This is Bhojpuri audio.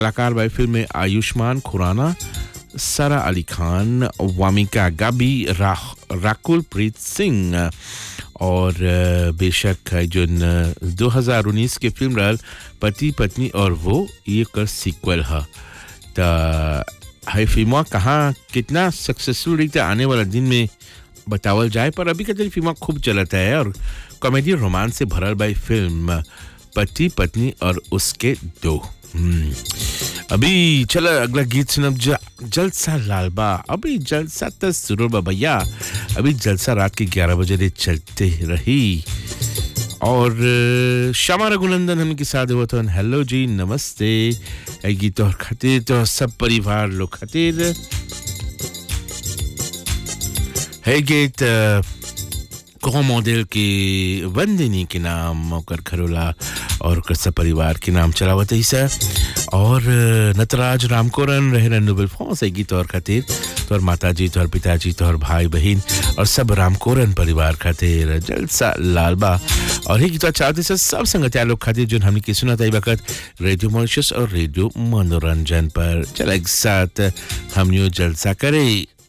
कलाकार बाई फिल्म में आयुष्मान खुराना सारा अली खान वामिका गाबी रा, राकुल प्रीत सिंह और अ, बेशक है जो न 2019 के फिल्म रहल पति पत्नी और वो ये कर सीक्वल है त है फिल्म कहाँ कितना सक्सेसफुल रही था आने वाला दिन में बतावल जाए पर अभी का फिल्म खूब चलता है और कॉमेडी रोमांस से भरल बाई फिल्म पति पत्नी और उसके दो हम्म। अभी चलो अगला गीत सुनब ज- जलसा लालबा अभी जलसा तो शुरू बा भैया अभी जलसा रात के 11 बजे ले चलते रही और अ, श्यामा रघुनंदन हमके साथ हुआ था हेलो जी नमस्ते ए गीत और खातिर तो सब परिवार लोग खातिर है गीत अ, कौन मॉडल के वंदिनी के नाम ओकर खरोला और ओकर सब परिवार के नाम चलावत है सर और अ, नटराज रामकोरन रहे नोबेल फॉन्स है गीत और खातिर तोर माता जी तोर पिताजी तोर भाई बहन और सब रामकोरन परिवार खातिर जलसा लालबा और ये गीत चाहते से सब संगतिया लोग खातिर जो हमने की सुना था ई वक्त रेडियो मॉरिशस और रेडियो मनोरंजन पर चल एक साथ हम यूं जलसा करें